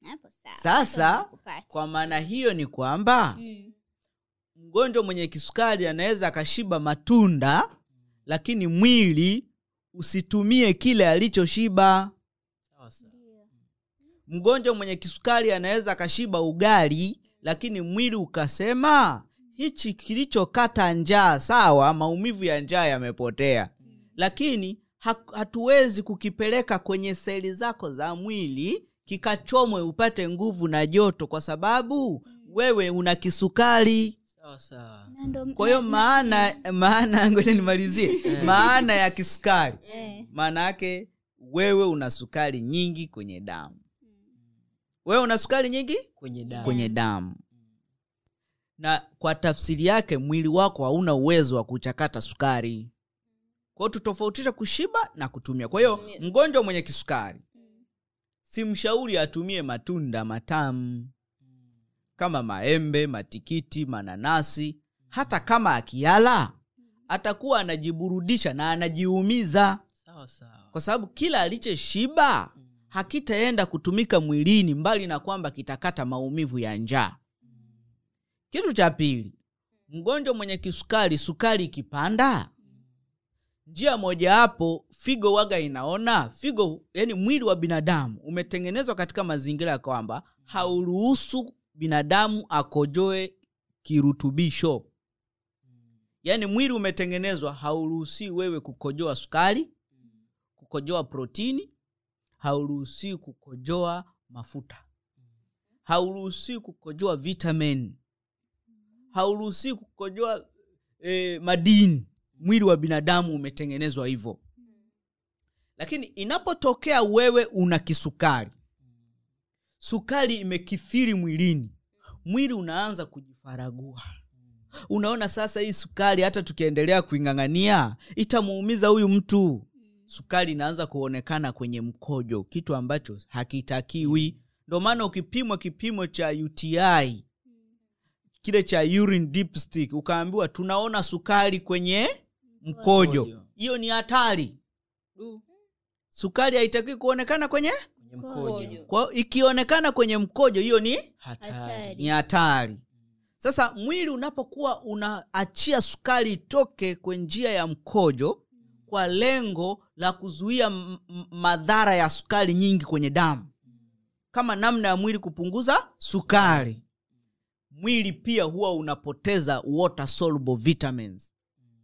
hapo sawa Sasa, Hapo nimekupata. kwa maana hiyo ni kwamba Mm. mgonjwa mwenye kisukari anaweza akashiba matunda lakini mwili usitumie kile alichoshiba Sawa sawa. mgonjwa mwenye kisukari anaweza akashiba ugali lakini mwili ukasema hichi kilichokata njaa sawa maumivu ya njaa yamepotea lakini ha- hatuwezi kukipeleka kwenye seli zako za mwili kikachomwe upate nguvu na joto kwa sababu wewe una kisukari Sawa sawa. Na ndo- kwa hiyo na- maana maana ngoja nimalizie maana ya kisukari eh, maana yake wewe una sukari nyingi kwenye damu wewe una sukari nyingi Kwenye damu. kwenye damu na kwa tafsiri yake mwili wako hauna uwezo wa kuchakata sukari kwa hiyo tutofautisha kushiba na kutumia kwa hiyo mgonjwa mwenye kisukari simshauri atumie matunda matamu kama maembe matikiti mananasi hata kama akiala atakuwa anajiburudisha na anajiumiza Sawa sawa. kwa sababu kila alichoshiba hakitaenda kutumika mwilini mbali na kwamba kitakata maumivu ya njaa kitu cha pili mgonjwa mwenye kisukari sukari ikipanda njia mojawapo figo waga inaona figo yani mwili wa binadamu umetengenezwa katika mazingira ya kwamba hauruhusu binadamu akojoe kirutubisho yaani mwili umetengenezwa hauruhusii wewe kukojoa sukari kukojoa protini hauruhusii kukojoa mafuta hauruhusii kukojoa vitamin hauruhusii kukojoa e, madini mwili wa binadamu umetengenezwa hivyo lakini inapotokea wewe una kisukari sukari imekithiri mwilini mwili unaanza kujifaragua unaona sasa hii sukari hata tukiendelea kuing'ang'ania itamuumiza huyu mtu sukari inaanza kuonekana kwenye mkojo kitu ambacho hakitakiwi ndio maana ukipimwa kipimo cha uti kile cha urine dipstick ukaambiwa tunaona sukari kwenye mkojo Mkojo. hiyo ni hatari Du. sukari haitakiwi kuonekana kwenye Kwenye mkojo. kwa ikionekana kwenye mkojo hiyo ni Hatari. Hatari. ni hatari sasa mwili unapokuwa unaachia sukari itoke kwa njia ya mkojo kwa lengo la kuzuia m- m- madhara ya sukari nyingi kwenye damu kama namna ya mwili kupunguza sukari mwili pia huwa unapoteza water soluble vitamins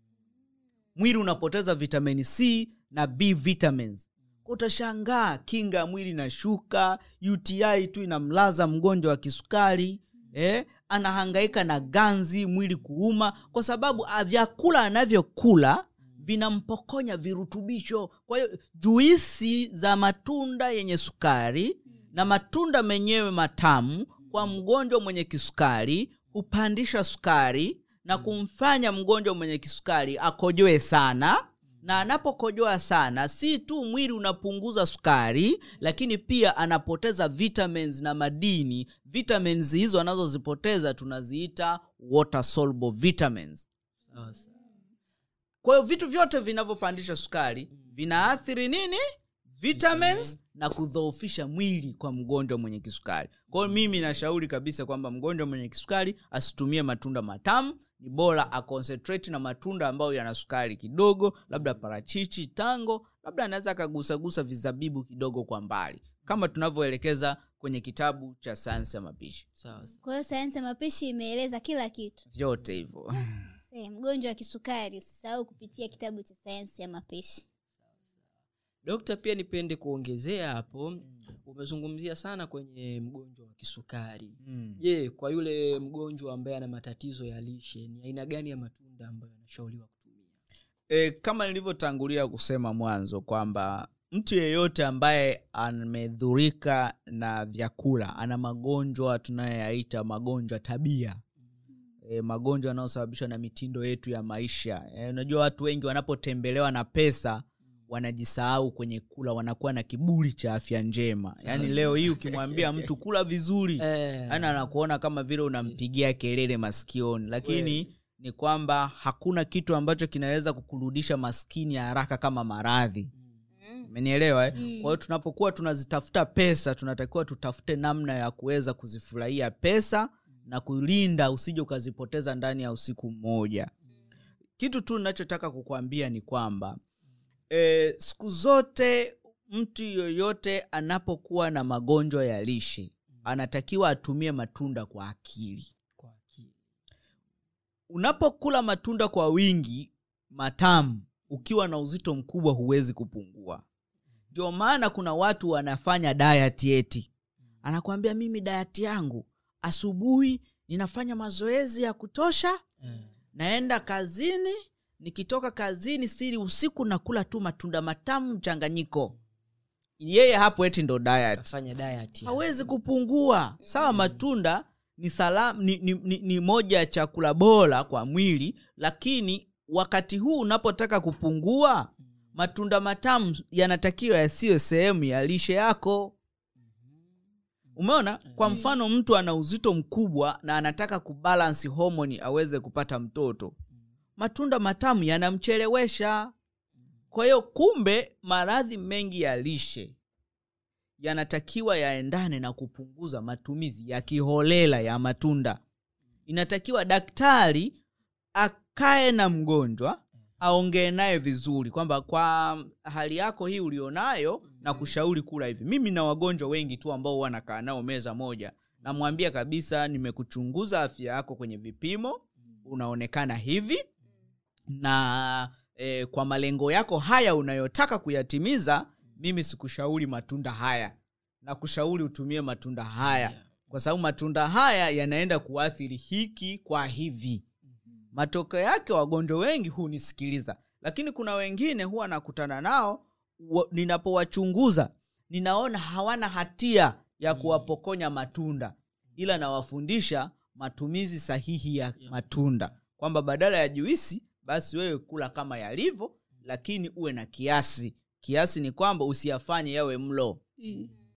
mwili unapoteza vitamini c na b vitamins utashangaa kinga ya mwili inashuka uti tu inamlaza mgonjwa wa kisukari eh, anahangaika na ganzi mwili kuuma kwa sababu ah, vyakula anavyokula vinampokonya virutubisho kwa hiyo juisi za matunda yenye sukari na matunda menyewe matamu kwa mgonjwa mwenye kisukari hupandisha sukari na kumfanya mgonjwa mwenye kisukari akojoe sana na anapokojoa sana si tu mwili unapunguza sukari lakini pia anapoteza vitamins na madini vitamins hizo anazozipoteza tunaziita water soluble vitamins Sawa sawa. kwa hiyo vitu vyote vinavyopandisha sukari vinaathiri nini vitamins na kudhoofisha mwili kwa mgonjwa mwenye kisukari kwa hiyo mimi nashauri kabisa kwamba mgonjwa mwenye kisukari asitumie matunda matamu ni bora aconcentrate na matunda ambayo yana sukari kidogo labda parachichi tango labda anaweza akagusagusa vizabibu kidogo kwa mbali kama tunavyoelekeza kwenye kitabu cha sayansi ya mapishi Sawa sawa. kwa hiyo sayansi ya mapishi imeeleza kila kitu vyote hivyo Se, mgonjwa wa kisukari usisahau kupitia kitabu cha sayansi ya mapishi dokta pia nipende kuongezea hapo umezungumzia sana kwenye mgonjwa wa kisukari mm. je kwa yule mgonjwa ambaye ana matatizo ya lishe ni aina gani ya matunda ambayo anashauriwa kutumia e, kama nilivyotangulia kusema mwanzo kwamba mtu yeyote ambaye amedhurika na vyakula ana magonjwa tunayoyaita magonjwa tabia e, magonjwa yanayosababishwa na mitindo yetu ya maisha e, unajua watu wengi wanapotembelewa na pesa wanajisahau kwenye kula wanakuwa na kiburi cha afya njema yaani leo hii ukimwambia mtu kula vizuri Eh, yani anakuona kama vile unampigia kelele masikioni lakini ni kwamba hakuna kitu ambacho kinaweza kukurudisha maskini haraka kama maradhi umenielewa eh? Mm. kwa hiyo tunapokuwa tunazitafuta pesa tunatakiwa tutafute namna ya kuweza kuzifurahia pesa na kulinda usije ukazipoteza ndani ya usiku mmoja kitu tu nachotaka kukuambia ni kwamba e, siku zote mtu yoyote anapokuwa na magonjwa ya lishe anatakiwa atumie matunda kwa akili kwa akili unapokula matunda kwa wingi matamu ukiwa na uzito mkubwa huwezi kupungua ndio maana kuna watu wanafanya diet eti anakwambia mimi diet yangu asubuhi ninafanya mazoezi ya kutosha Eh, naenda kazini nikitoka kazini siri usiku nakula tu matunda matamu mchanganyiko yeye hapo eti ndo diet kafanya diet ya- hawezi kupungua sawa matunda ni, salam, ni, ni, ni, ni moja ya chakula bora kwa mwili lakini wakati huu unapotaka kupungua matunda matamu yanatakiwa yasiyo sehemu ya lishe yako umeona kwa mfano mtu ana uzito mkubwa na anataka kubalansi homoni aweze kupata mtoto matunda matamu yanamchelewesha kwa hiyo kumbe maradhi mengi ya lishe yanatakiwa yaendane na kupunguza matumizi ya kiholela ya matunda inatakiwa daktari akae na mgonjwa aongee naye vizuri kwamba kwa hali yako hii ulionayo na kushauri kula hivi mimi na wagonjwa wengi tu ambao wanakaa nao meza moja namwambia kabisa nimekuchunguza afya yako kwenye vipimo unaonekana hivi na e, kwa malengo yako haya unayotaka kuyatimiza mimi sikushauri matunda haya na kushauri utumie matunda haya kwa sababu matunda haya yanaenda kuathiri hiki kwa hivi matokeo yake wagonjwa wengi hunisikiliza lakini kuna wengine huwa nakutana nao wa- ninapowachunguza ninaona hawana hatia ya kuwapokonya matunda ila nawafundisha matumizi sahihi ya matunda kwamba badala ya juisi basi wewe kula kama yalivyo lakini uwe na kiasi kiasi ni kwamba usiyafanye yawe mlo Mm.